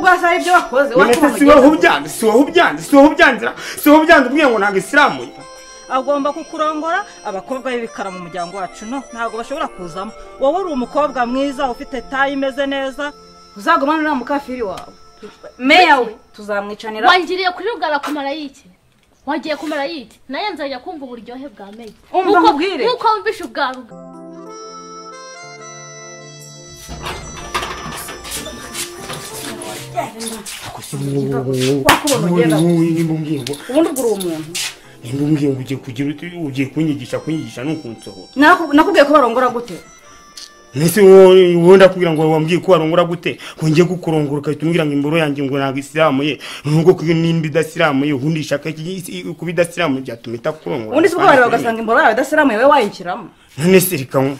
rwose hari ibyo wakoze none se si wowe ubyanze si wowe ubyanze si wowe ubyanzira si wowe ubyanze ubwiye ngo ntabwo isilamu ye agomba kukurongora abakobwa b'ibikara mu muryango wacu no ntabwo bashobora kuzamo wowe uri umukobwa mwiza ufite tayi imeze neza uzagumane n'uriya mukafiri wawe meya we tuzamwicanira wangiriye kuri rugara kumara yiki wagiye kumara yiki nayo nzajya kumva uburyohe bwa meya Umva Nk'uko- mubwire. nk'uko wumvishe ubwa rugara wakubona ugenda nimumbwiyungo ubundi ubwo uri umuntu nimumbwiyungo ugiye kugira uti- ugiye kunyigisha kunyigisha ni ukunsohora Naku- nakubwiye ko barongora gute nese wowe wowe ndakubwira ngo wambwiye ko warongora gute ngo njye kukurongora ugahita umbwira ngo imboro yanjye ngo ntabwo isilamu ye nubwo kuyo nimba idasilamu ye ubundi ishaka iki- isi- kuba idasilamu byatuma itakurongora ubundi si bwo bareba bagasanga imboro yawe idasiramuye wowe wayishyiramo none se reka nko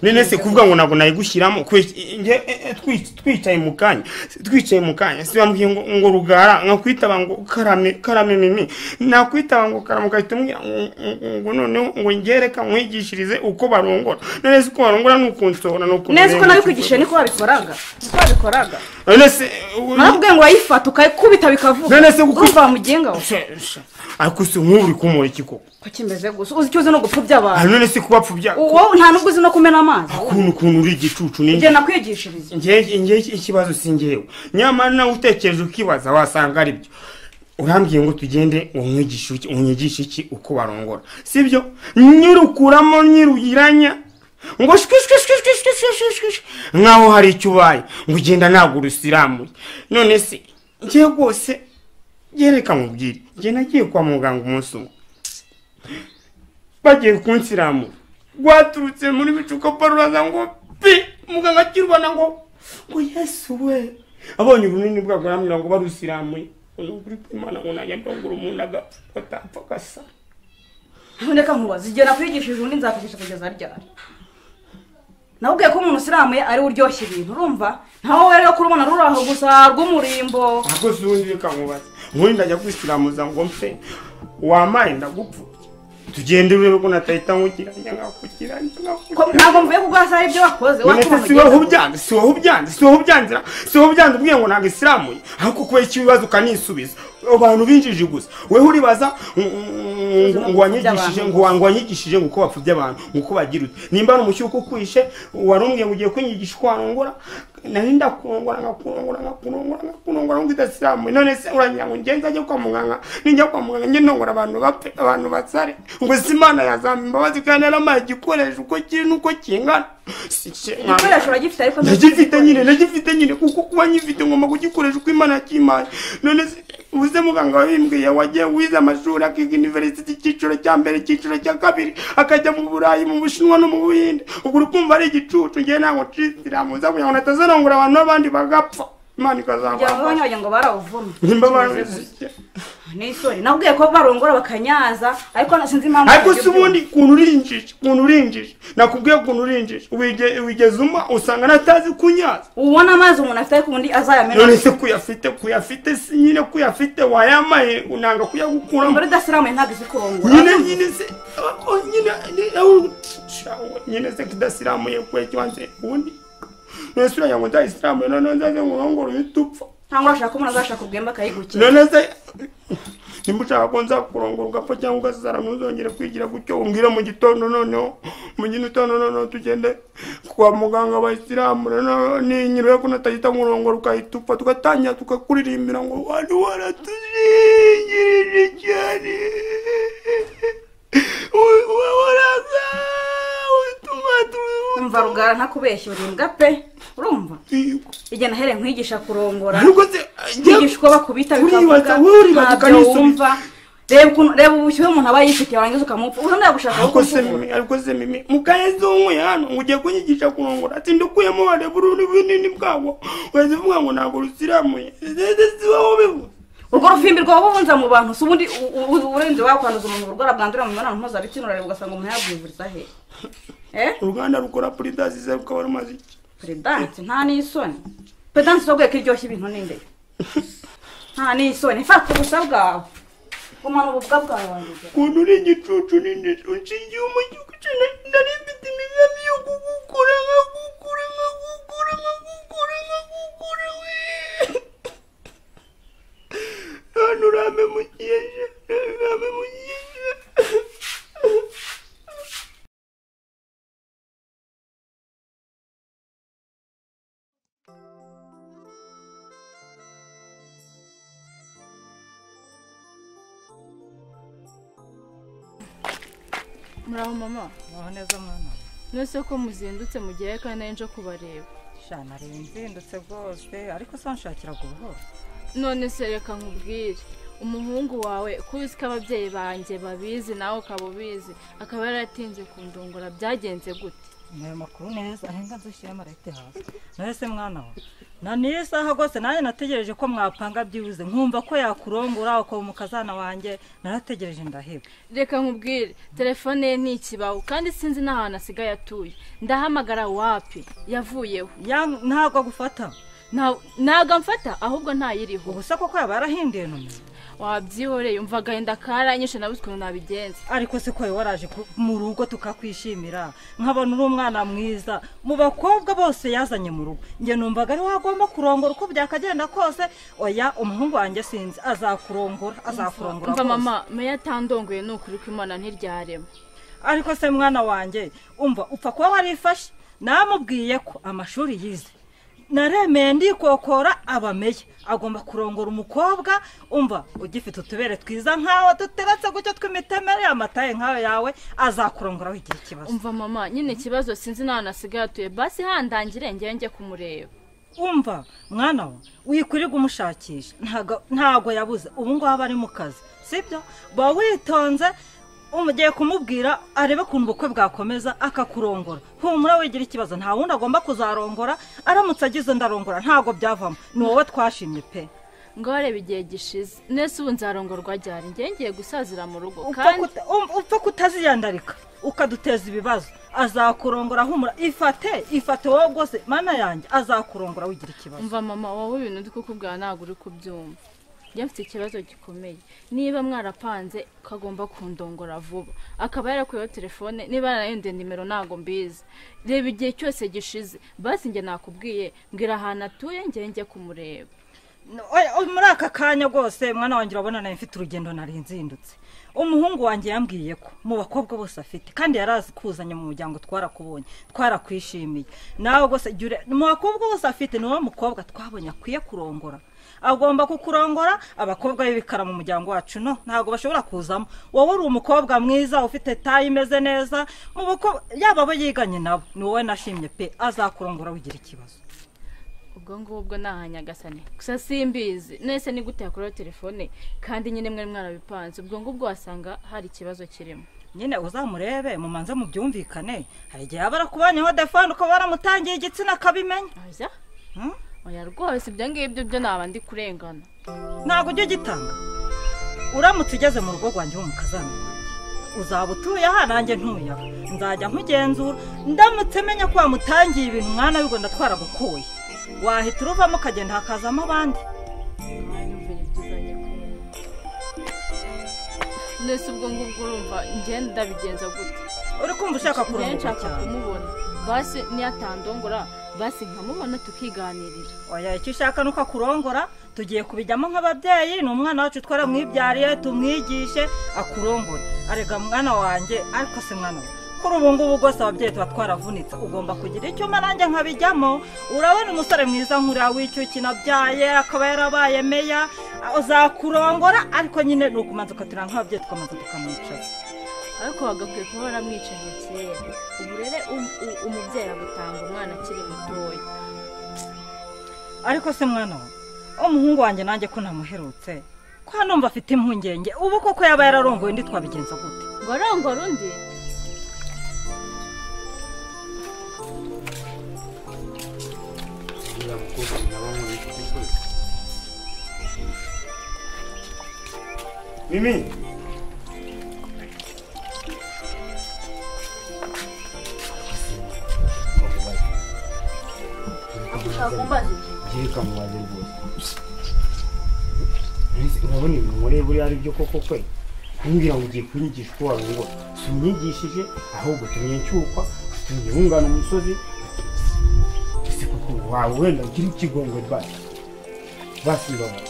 none se kuvuga ngo ntabwo nayigushyiramo kwe- nge- e- e, twi- twicaye mu kanya twicaye mu kanya si bambwiye ngo ngo rugara nkakwitaba ngo karame karame mimi nakwitaba ngo karame ugahita umbwira ngo- ngo- ngo noneho ngo ngereka nkwigishirize uko barongora none se uko barongora ni ukunsohora ni ukuntu neza ko nabikwigishije niko wabikoraga niko wabikoraga none se u- nakubwiye ngo wayifata ukayikubita bikavuga None se kuko- urumva wamugenga we Sha- sha. ariko si nk'ubu uri kumura iki koko ko kimeze gusa uzi icyo uzi no gupfubya Ah, abantu none se kubapfubya uwo nta n'ubwo uzi no kumena amazi ukuntu ukuntu uri igicucu ni igihe nakwigishiriza ngewe ngewe ikibazo si ngewe nyamara nawe utekereje ukibaza wasanga ari byo urambwiye ngo tugende umwigishe iki umwigishe iki uko barongora sibyo nyirukuramo nyirugiranya ngo shwishwishwishwishwishwishwishwish nkaho hari icyo ubaye ngo ugenda ntabwo urusiramuye none se ngewe rwose gereka mubwire ngewe nagiye kwa muganga umunsi umwe bagiye kunsiramura rwaturutse muri bicuka paruraza ngo pi muganga akirubona ngo ngo yesu we abonye ubunini bwabwo aramubwira ngo barusiramuye uri kwimana ngo najya ndongura umuntu agapfa atapfa agasa reka nkubaza igihe nakwigishije undi nzakwigisha kugeza ryari nakubwiye ko umuntu usiramuye ari we uryoshya ibintu urumva ntawe rero kurubona ruri aho gusa rw'umurimbo ntabwo si ubundi reka nkubaze ubundi ndajya kwisiramuza ngo mpe wamaye ndagupfubye tugende urebe ko natahita nkugiranya nkakugiranya Ko nkakugiranya ntabwo mvuye ku bwasa hari ibyo wakoze none se si wowe ubyanze si wowe ubyanze si wowe ubyanzira si wowe ubyanze ubwiye ngo ntabwo isilamuye ariko kubera icyo ibibazo ukanisubiza abantu binjije gusa wewe uribaza ngo- ngo ngo wanyigishije ngo wa- ngo wanyigishije ngo uko bapfubya abantu ngo uko bagira uti nimba ari umushyuka ukwishe wari umbwiye ngo ugiye kunyigisha uko warongora nari ndakurongora nkakurongora nkakurongora nkakurongora ngo idasilamuye none se urangira ngo ngenza ajye kwa muganga nijya kwa muganga njye ndongora abantu bapfe abantu basare ngo si imana yazamba imbabazi kandi yaramaye igikoresho uko kiri n'uko kingana Si- si- igikoresho uragifite ariko nagifite nyine nagifite nyine kuko kuba nyifite ngomba kugikoresha uko imana yakimpaye none se ubuze muganga wabimbwiye wagiye wize amashuri akiga university icyiciro cya mbere icyiciro cya kabiri akajya mu burayi mu bushinwa no mu buhinde ubwo uri kumva ari igicucu ngewe ntabwo nshisiramuza kugira ngo natazarangura abantu n'abandi bagapfa imana kugira ngo ikazabafasha wagira ngo barawuvuma nimba babizi ni isoni nakubwiye ko barongora bakanyaza ariko na- sinzi impamvu ariko ibyo si ubundi ukuntu urinjije ukuntu urinjije nakubwiye ukuntu urinjije wige- wigeze uma usanga natazi kunyaza byuma. ubona amazi umuntu afite ariko undi azayamena none se kuyafite kuyafite si nyine kuyafite wayamaye unanga kuyagukuramo mbere idasiramuye ntabwo izi kurongora nyine nyine se oh, nyine ni- oh, shawe, nyine se kidasiramuye kwe kibanze ubundi none se uragira ngo ndayisiramuye none nzaze ngurongora uhita upfa cyangwa urashaka ko umuntu azashaka ubwemba akayigukira none se nimba ushaka ko nzakurongora ugapfa cyangwa ugasara ntuzongere kwigira gutyo umbwire mu gitondo noneho mu gitondo noneho tugende kwa muganga bayisilamu ninyiriwe ko natahita nkurongora ukahita upfa tugatangira tukakuririmbira ngo wari waratuzingirije cyane waraza utuma umva rugara ntakubeshya uribwa pe urumva twiga igihe nahereye nkwigisha kurongora ariko se kwigisha uko bakubita uribaza bikavuga wowe uribaza ntabyo ukanisubiza. wumva reba ukuntu- reba ubushyuhe umuntu aba yifitiye warangiza ukamupfa ubundi yagushaka ariko se mimi ariko se mimi mukaheze unkuye hano ngo ugiye kunyigisha kurongora ati ndukuyemo wareba ururimi bunini bwabo urazivuga ngo ntabwo rusiramuye ndetse si wowe ubivuze urwo rufimbi rwaba ubunza mu bantu si ubundi u- u- u- urenze wakwanduza umuntu urwara bwandurira mu mibonano mpuzabitsina urareba ugasanga umuntu yabwivuriza he eh uruganda rukora puridasi ze rukaba rumaze iki peredanse nta n'isoni peredanse urabwiye ko iryoshya ibintu n'indyo nta n'isoni fata ubusa bwawe gumana ububwa bwawe wanjye ukuntu uri igicucu nini unshingiye umugihugu cyane nari mfite imigambi yo kugukura nkagukura nkagukura nkagukura nkagukura we umwana urame mu kiyeje urame mu kiyeje muraho mama mwaho neza mwana mwese ko muzindutse mugiye kandi nari nje kubareba shana rero nzindutse rwose ariko se wanshakiraga ubuhoro none se reka nkubwire umuhungu wawe kuzi ko ababyeyi banjye babizi nawe ukaba ubizi akaba yaratinze kundungura byagenze gute ayo makuru neza ahenga nzishyire marete hasi nawe se mwana we na niyo saha rwose nanjye nategereje ko mwapanga byibuze nkumva ko yakurongora ukaba umukazana wanjye narategereje ndaheba reka nkubwire telefone ye ni ikibaho kandi sinzi n'ahantu asigaye atuye ndahamagara wapi yavuyeho Ya- ntabwo agufata Nta- ntabwo amfata ahubwo ntayiriho ubu se koko yaba yarahinduye nomero wabyihoreye umva agahinda karanyishe nabuze ukuntu nabigenza ariko se ko wowe waraje ku- mu rugo tukakwishimira nkabona uri umwana mwiza mu bakobwa bose yazanye mu rugo njye numvaga ari wagomba kurongora uko byakagenda kose oya umuhungu wanjye sinzi azakurongora azakurongora umva rwose. mama meya atandongoye ni ukuri ko imana ntiryarema ariko se mwana wanjye umva upfa kuba warifashe namubwiye ko amashuri yize naremeye ndikokora abameya agomba kurongora umukobwa umva ugifite utubere twiza nkawe duteretse gutyo tw'imitemere amataye nkawe yawe azakurongora igihe kibazo umva mama nyine ikibazo sinzi n'ahantu asigaye atuye basi handangire njyewe njye kumureba umva mwana we wikurirwa umushakisha ntago- ntago yabuze ubu ngubu aba ari mu kazi sibyo ba witonze ugiye kumubwira arebe ukuntu ubukwe bwakomeza akakurongora humura wigira ikibazo nta wundi agomba kuzarongora aramutse agize ndarongora ntago byavamo ni wowe twashimye pe ngo warebe igihe gishize nese ubu nzarongorwa ryari njyewe ngiye gusazira mu rugo upfa kandi kuta- um- upfa kutaziyandarika ukaduteza ibibazo azakurongora humura ifate ifate wowe rwose mana yanjye azakurongora wigira ikibazo umva mama wowe ibintu uri kukubwira ntabwo uri kubyumva njye mfite ikibazo gikomeye niba mwarapanze ukagomba kundongora vuba akaba yarakuyeho telefone niba yarayenduye nimero ntabwo mbizi reba igihe cyose gishize basi njye nakubwiye mbwira ahantu atuye njyewe njye kumureba Oya, oya, muri aka kanya rwose mwana wanjye urabona nawe mfite urugendo nari nzindutse umuhungu wanjye yambwiye ko mu bakobwa bose afite kandi yari azi kuzanya mu muryango twarakubonye twarakwishimiye nawe rwose jya ure- mu bakobwa bose afite ni wowe mukobwa twabonye akwiye kurongora agomba kukurongora abakobwa b'ibikara mu muryango wacu no ntabwo bashobora kuzamo wowe uri umukobwa mwiza ufite tayi imeze neza mu bakobwa yaba abo yiganye nabo ni wowe nashimye pe azakurongora wigira ikibazo ubwo ngubwo ni ahanyagasane gusa simbizi nese ni gute yakoreho telefone kandi nyine mwari mwarabipanze ubwo ngubwo wasanga hari ikibazo kirimo nyine uzamurebe mumanze mubyumvikane hari igihe yaba arakubanyeho defone ukaba waramutangiye igitsina akabimenya Oya, Hmm? oya rwose ibyo ngibyo byo naba ndi kurengana ntabwo ujya ugitanga uramutse ugeze mu rugo rwanjye w'umukazana uzaba utuye aha nanjye ntuye aha nzajya nkugenzura ndamutse menya ko wamutangiye ibintu mwana w'ibwo twaragukuye wahita uruvamo ukagenda hakazamo abandi mwanyumvira ibyizanye kumwe mbese ubwo ngubwo urumva ngenda ndabigenza gute uri kumva ushaka njyewe kurongora nshaka cyane kumubona basi niyatandongora basi nkamubona tukiganirira oya icyo ushaka ni uko akurongora tugiye kubijyamo nk'ababyeyi ni umwana wacu twaramwibyariye tumwigishe akurongora arega mwana wanjye ariko si mwana we kuri ubu ngubu rwose ababyeyi tuba twaravunitse ugomba kugira icyuma nanjye nkabijyamo urabona umusore mwiza nk'uriya w'icyuki nabyaye akaba yarabaye meya uzakurongora ariko nyine ni ukumanza ukaturira nk'ababyeyi tukamanza tukamwicaza ariko bagakwiye kuba baramwicaye kera ubu rero um- u- umubyeyi agutanga umwana akiri mutoya ariko se mwana we umuhungu wanjye nanjye ko namuherutse ko numva afite impungenge ubu koko yaba yararongoye undi twabigenza gute ngo arongora undi uriya mukobwa naba nkubita igikoni mimi ngiye kamubaze rwose Mbese urabona ibintu muri buriya ari byo koko kwe ntumbwira ngo ugiye kunyigisha uko warongora si unyigishije ahubwo tumye nshyukwa tumye wungana umusozi ese koko wawe wenda ugira ikigongo rwose basi ndabona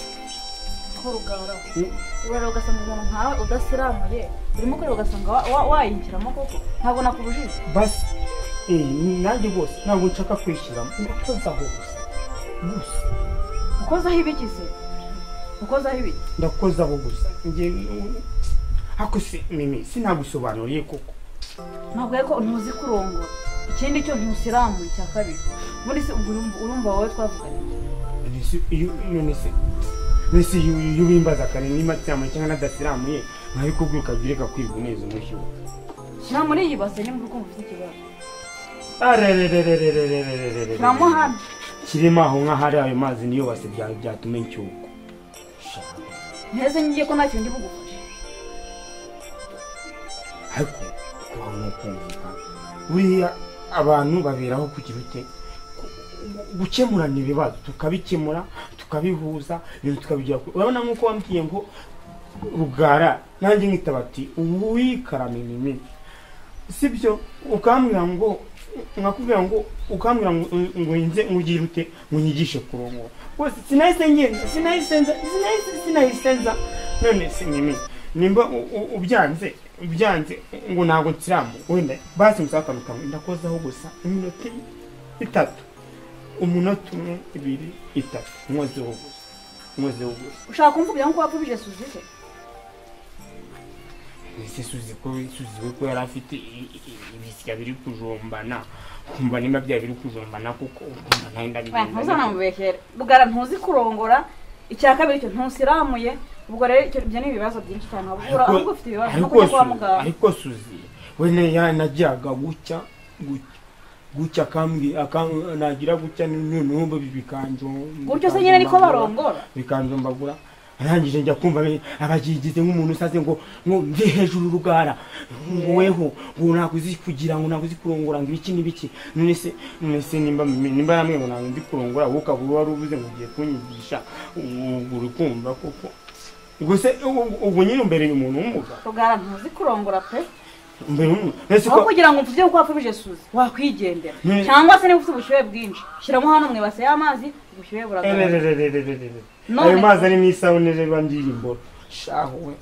aho rugara urara ugasanga umuntu nkawe udasiramuye urimo kureba ugasanga wa- wa- wayinjiramo koko ntabwo nakubujije basi eh, nanjye rwose ntabwo nshaka kwishyiramo ndakoze aho gusa gusa ukozaho ibiki se ukozaho ibiki ndakoze aho gusa njye nu- ariko si mimi sinagusobanuriye koko ntabwo ariko ntuzi kurongora ikindi cyo ntusiramuye icya kabiri ubundi se ubwo urumva urumva wowe twavuganye Nisi- iyo iyo nisi nisi iyo iyo ubimbaza kare niba nsiramuye cyangwa nadasiramuye nkawe kubwira ukagira ikakwibwa neza umushyi we shyira muri iyi base nimba ukumva ufite ikibazo arerererererererererere shyiramo hano kirimo aho nk'ahari ayo mazi niyo base bya- byatuma inshyuko Shaka. nteze ngiye ko ntacyo ndi bugufashe ariko kuba ni ukumvikana buriya abantu baberaho kugira ute Ku- gukemurana ibibazo tukabikemura tukabihuza ibintu tukabigira kure urabona nk'uko wambwiye ngo rugara nanjye nkitaba ati ubu wikarame nimi sibyo ukambwira ngo nkakubwira ngo ukambwira ngo ngo nze ngugire ute nkunyigishe kurongora rwose sinahise ngenda sinahise nza sinahise sinahise nza none si nimi nimba u- u- ubyanze ubyanze ngo ntabwo nsiramu wenda basi musakane ukamwe ndakozaho gusa iminota itatu umunota umwe ibiri itatu nkozeho gusa nkozeho gusa ushaka kumvubira nk'uko wapfubije suzi se ese suzi ko suzi we ko yari afite i- i- i- ibisya biri kujombana kumva nimba byaba biri kujombana kuko ukumva nawe ndabigenza ntuzanamubeshyere bugara ntuzi kurongora icya kabiri cyo ntusiramuye ubwo rero icyo- ibyo ni ibibazo byinshi cyane waba ubura ahubwo ufite ibibazo no ariko kujya kwa Suzy- muganga ariko suzi we ne yanagiraga gutya gutya gutya akambwi akam- nagira gutya noneho bi- bikanjo gutyo se nyine niko barongora bikanjombagura arangije njya kumva be- abagigize nk'umuntu usaze ngo ngo ndi hejuru rugara ngo weho ngo ntabwo uzi kugira ngo ntabwo uzi kurongora ngo ibiki n'ibiki none se none se nimba nimba namwe ngo ntabwo ndi kurongora wowe ukaba wari uvuze ngo ugiye kunyigisha ubu uri kumva koko ubwo se ubu- ubu nyine imbere y'umuntu w'umugabo rugara ntuzi kurongora pe imbere y'umuntu ese aho ko kugira ngo mvuge uko wapfubije suzi wakwigendera Hmm. cyangwa se niba ufite ubushyuhe bwinshi shyiramo hano mu ibase y'amazi ubushyuhe buragabanuka Ererererererere. None- ayo mazi arimo isabune reba ndirimbo shaho we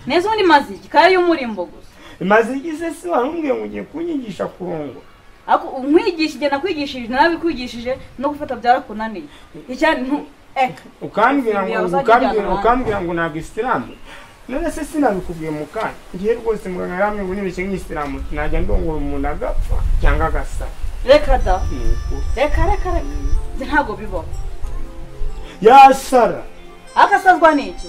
neza ubundi mazi ikaya y'umurimbo gusa maze igize se warumbwiye ngo ugiye kunyigisha kurongora ariko umwigishije nakwigishije nabikwigishije no gufata byarakunaniye icyari ntu eka ukambwira ngo Biba uzajya ukambwira ujyana ukambwira ngo ntabwo isilamu none se sinabikubwiye mu kanya ngiye rwose muganga yaramwe ngo nibeshye nk'isilamu najya ndongora umuntu agapfa cyangwa agasa reka da reka reka reka Ibyo ntabwo bibaho yasara akasazwa ni iki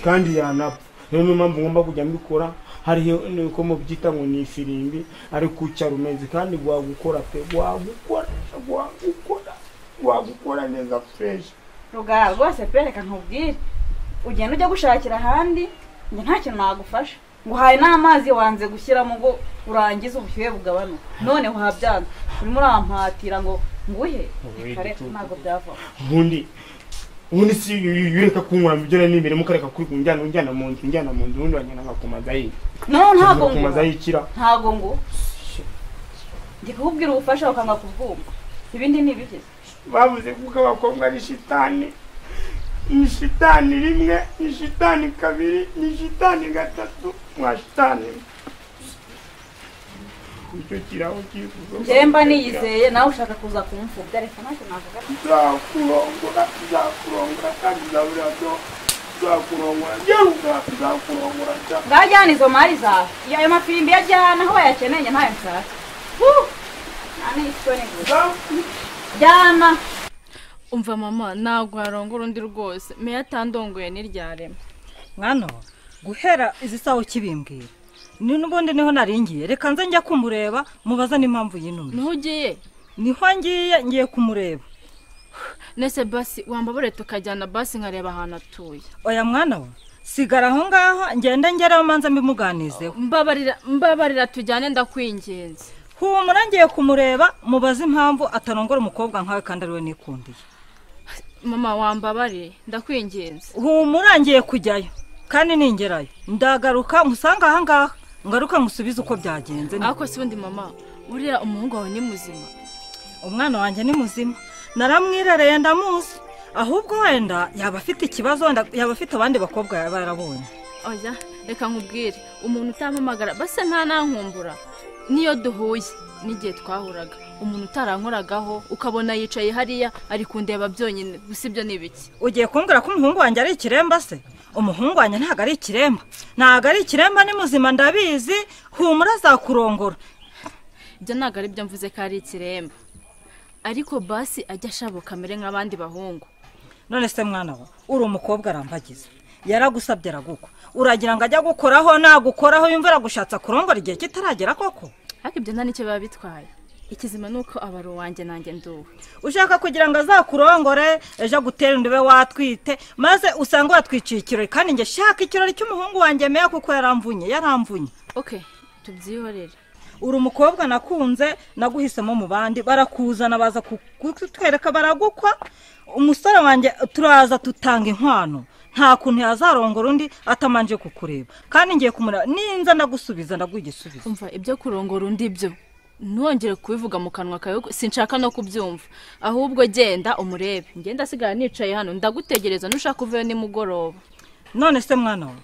kandi yanapfa rero niyo mpamvu ngomba kujya mbikora hariho nuko mubyita ngo ni ifirimbi ariko ucyara umeze kandi gwagukora pe gwagukora gwagukora gwagukora neza fureshi rugara rwose pe reka ntubwire ugenda ujya gushakira ahandi njye nta kintu nagufasha nguhaye n'amazi wanze gushyiramo ngo urangize ubushyuhe bugabanuka noneho habyanza urimo urampatira ngo nguhe Reka reka, ntabwo byavaho ubundi ubundi si iyo ureka kunywera mu byo nari nimeremo ukareka kuri unjyana unjyana mu nzu unjyana mu nzu ubundi wagenda nkakumaza ayi noneho ntabwo nguha nkakumaza ayikira ntabwo ngo ndi kukubwira ubufasha ukanga kubwumva ibindi ni ibigeze bavuze kuko abakobwa ari shitani ni shitani rimwe ni shitani kabiri ni shitani gatatu mwa shitani icyo kiraho kivuze njyemba niyizeye nawe ushaka kuza kumfubya reka ntacyo navuga nzakurongora nzakurongora kandi nzabura byo nzakurongora ngeruka nzakurongora nza ngajyana izo mari zawe iyo ayo mafimbi iyo ajyana aho bayakeneye ntayo nshaka Huh! nta n'isoni gusa jyana umva mama ntabwo warongora undi rwose meya atandongoye n'iryarema mwana guhera izi sawa ukibimbwira ni n'ubundi niho naringiye reka nze njya kumureba mubaza n'impamvu y'intumbi niho ugiye niho ngiye ngiye kumureba nese basi wambabure tukajyana basi nkareba ahantu atuye oya mwana we sigara aho ngaho ngende ngeraho manza mbimuganizeho mbabarira mbabarira tujyane ndakwingenze humura ngiye kumureba mubaze impamvu atarongora umukobwa nkawe kandi ariwe nikundiye mama wambabare ndakwingenze humura ngiye kujyayo kandi ningerayo ndagaruka nkusange aha ngaha ngaruka ngusubize uko byagenze ariko si undi mama buriya umuhungu wawe ni muzima umwana wanjye ni muzima naramwirereye ndamuzi ahubwo wenda yaba afite ikibazo wenda yaba afite abandi bakobwa yaba yarabonye oya reka nkubwire umuntu utampamagara basa ntanankumbura niyo duhuye n'igihe twahuraga umuntu utarankoragaho ukabona yicaye hariya ari kundeba byonyine gusa ibyo ni ibiki ugiye kumbwira ko umuhungu wanjye ari ikiremba se umuhungu wanjye ntabwo ari ikiremba ntabwo ari ikiremba ni muzima ndabizi humura azakurongora ibyo ntabwo ari byo mvuze ko ari ikiremba ariko basi ajya ashabuka amere nk'abandi bahungu none se mwana we uri umukobwa arambagiza yaragusabye aragukwa uragira ngo ajya gukoraho nagukoraho yumva aragushatse kurongora igihe kitaragera koko ariko ibyo nta n'icyo biba bitwaye ikizima ni uko aba ari uwanjye nanjye nduwe ushaka kugira ngo azakurongore ejo agutera inda ube watwite maze usanga watwiciye ikirori kandi njye shaka ikirori cy'umuhungu wanjye meya kuko yaramvunye yaramvunye oke tubyihorere uri umukobwa nakunze naguhisemo mu bandi barakuzana baza ku- kutwereka baragukwa umusore wanjye turaza tutanga inkwano nta kuntu yazarongora undi atamanje kukureba kandi ngiye kumureba ninza ndagusubiza ndagugisubiza umva ibyo kurongora undi byo ntuwongere kubivuga mu kanwa kawe kuko sinshaka no kubyumva ahubwo genda umurebe ngenda asigara nicaye hano ndagutegereza nushaka uveyo nimugoroba none se mwana we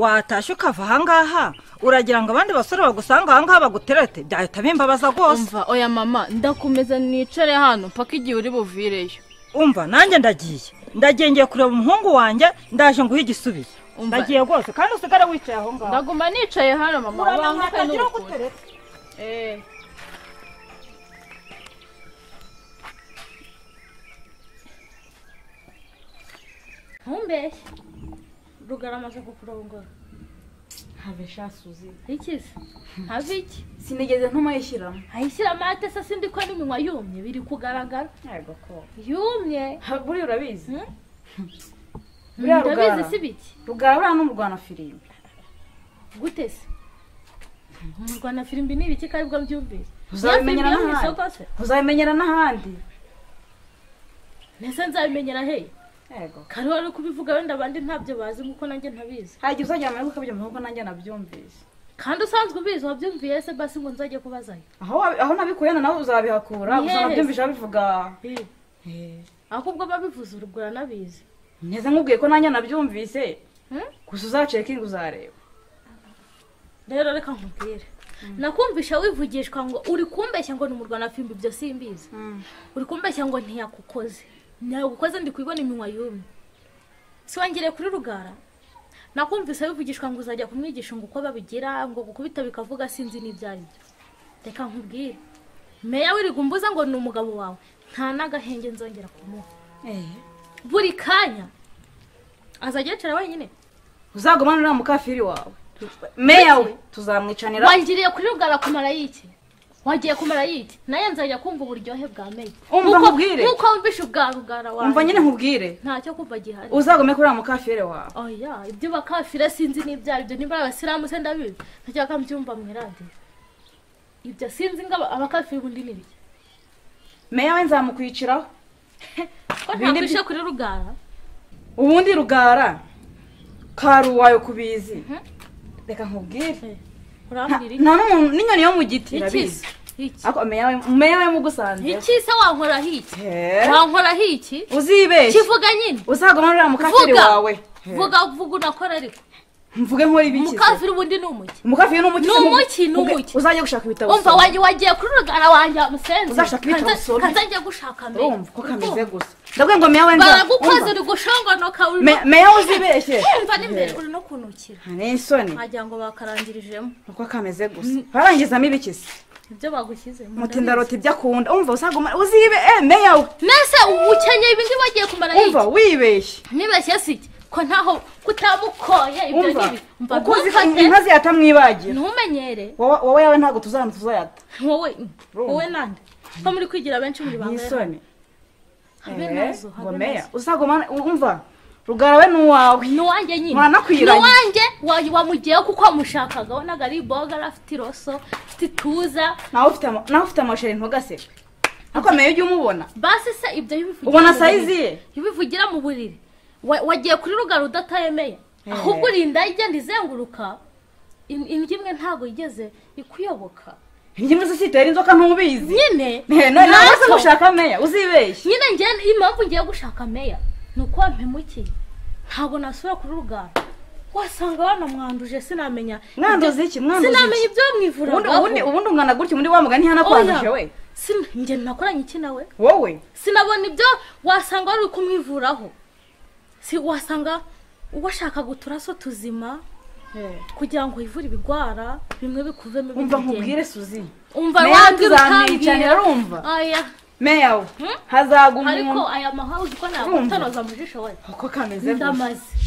watashye ukava ahangaha uragira ngo abandi basore bagusanga ahangaha baguterete byahita bimbabaza rwose umva oya mama ndakomeza nicare hano mpaka igihe uri buvireyo umva nanjye ndagiye ndagiye ngiye kureba umuhungu wanjye ndaje nguhe igisubizo Umva. ndagiye rwose kandi usigare wicaye aho ngaho ndaguma nicaye hano mama uramenye wanguke hatagira n'urukundo ugutereta Eh. ntumbeshye rugara amaze kukurongora habesha suzi ikize have iki sinigeze ntumayishyiramo ayishyira amate se sindi ko n'iminwa yumye biri kugaragara yego ko yumye buriya urabizi Hmm? Buriya ndabizi Rugara. si biki rugara buriya n'umurwana firimbi gute se mu rwanda firimbi ni ibiki ko aribwo byumvise uzabimenyera Iyo firimbi yo mu n'ahandi isoko se uzabimenyera n'ahandi mbese nzabimenyera hehe yego kariho ari kubivuga wenda abandi ntabyo bazi nk'uko nanjye ntabizi hari igihe uzagira amahirwe ukabyumva kuko nanjye nabyumvise kandi usanzwe ubizi wabyumviye se basi ngo nzajye kubazayo aho wabi- aho nabikuye nawe uzabihakura Ni gusa hehe? nabyumvise babivuga ahubwo babivuze urugura nabizi ngeze nkubwiye ko nanjye nabyumvise Hmm? gusa uzacekinga uzareba rero reka nkubwire nakumvisha wivugishwa ngo uri kumbeshya ngo ni umurwana fimbi ibyo simbizi uri kumbeshya ngo ntiyakukoze ntiyagukoze ndi kubibona iminwa yumye si wongere kuri rugara nakumvise wivugishwa ngo uzajya kumwigisha ngo uko babigira ngo gukubita bikavuga sinzi n'ibyo ari byo reka nkubwire meya w'irigumbuza ngo ni umugabo wawe nta n'agahenge nzongera kumuha buri kanya azajya yicara wenyine uzagumane uriya mukafiri wawe meya we tuzamwicanira wangiriye kuri rugara kumara yiki wagiye kumara yiki nayo nzajya kumva uburyohe bwa meya Umva Nk'uko- nkubwire. nk'uko wumvisha ubwa rugara wawe umva nyine nkubwire ntacyo kumva gihari uzagome kuri uriya mukafiri wawe oya ibyo bakafira sinzi n'ibyo ari byo niba ari abasilamu se ndabizi ntajyaga mbyumva mu iradiyo ibyo sinzi ngo aba- abakafiri ubundi ni ibiki meya we nzamukwiciraho ko Bindi byi- ntabwishe kuri rugara ubundi rugara karuwayo kubizi Mhm. reka nkubwire nta urambwira iki nta n'umuntu n'inyoni yo mu giti iki irabizi se iki ariko meya we meya we mugusanze iki se wankoraho iki wankoraho iki uzibeshye kivuga nyine uzagumane uriya mukafiri Vuga. wawe He. vuga vuga unakora ariko mvuge nkora ibiki se umukafiri ubundi ni umuki umukafiri ni umuki Ni se? umuki, ni Mvuge- umuki. uzajya gushaka ibitabo umva usome. wanjye wagiye kuri rugara wanjye musenze Uzashaka ibitabo usome. kazajya gushaka mbere urumva ko kameze gusa ndabwiye ngo meya we nza- baragukoze umva. uri gushongonoka uri Me- meya we uzibeshye umva n'imbere uri no kunukira ni isoni wagira ngo bakarangirijemo uko kameze gusa barangizamo ibiki se ibyo bagushyizemo mutinda rota ibyo akunda umva uzagumane uzibe eh meya we mbese ubukenyeye ibindi bagiye kumara umva wibeshye nibeshye si iki ko ntaho kutamukoye ibyo umva n'ibi umva uko uzi ko ntukate inka ziyata mwibagira ntumenyere Wowe- wowe yawe ntabwo tuzana tuzayata wowe Urumva. wowe nande ko muri kwigira benshi muri ni banga isoni habe Eh, nazo ngo habe meya nazo uzagumane umva rugara we ni uwawe ni uwanjye nyine Mwanakwiranye. ni uwanjye wa- wamugiyeho kuko wamushakaga wabonaga ari boga afite iroso afite ituza nawe ufite ama- nawe ufite amasheri ntugaseke ariko meya ujye umubona basi se ibyo bivugira ubona mu sayizi buriri. ye iyo ubivugira mu buriri wa- wagiye kuri rugara udatayemeye Eh. ahubwo urinda igenda izenguruka In- indyo imwe ntabwo igeze ikuyoboka njye muri sosiyete inzoka ntubizi nyine Eh, none nawe se ntacyo. gushaka meya uzibeshye nyine njye impamvu ngiye gushaka meya ni uko wampemukiye ntabwo nasura kuri rugara wasanga banamwanduje sinamenya mwanduzi iki mwanduzi sinamenya iki ibyo bamwivura ubundi ubundi ubundi ungana gutya ubundi wa mugani hano kwanduje we njye nakoranye iki nawe wowe sinabona ibyo wasanga wari kumwivuraho si wasanga washaka uturaso tuzima kugira ngo wivure ibigwara bimwe bikuvemo umva ibindi bigende. nkubwire suzi umva Meya wabwira tuzamwiyicanira utambwira urumva aya meya we Hmm? hazaguma ariko umuntu aya mahanga uzi ko Urumva? nagutonoza mu jisho we uko kameze gusa ndamaze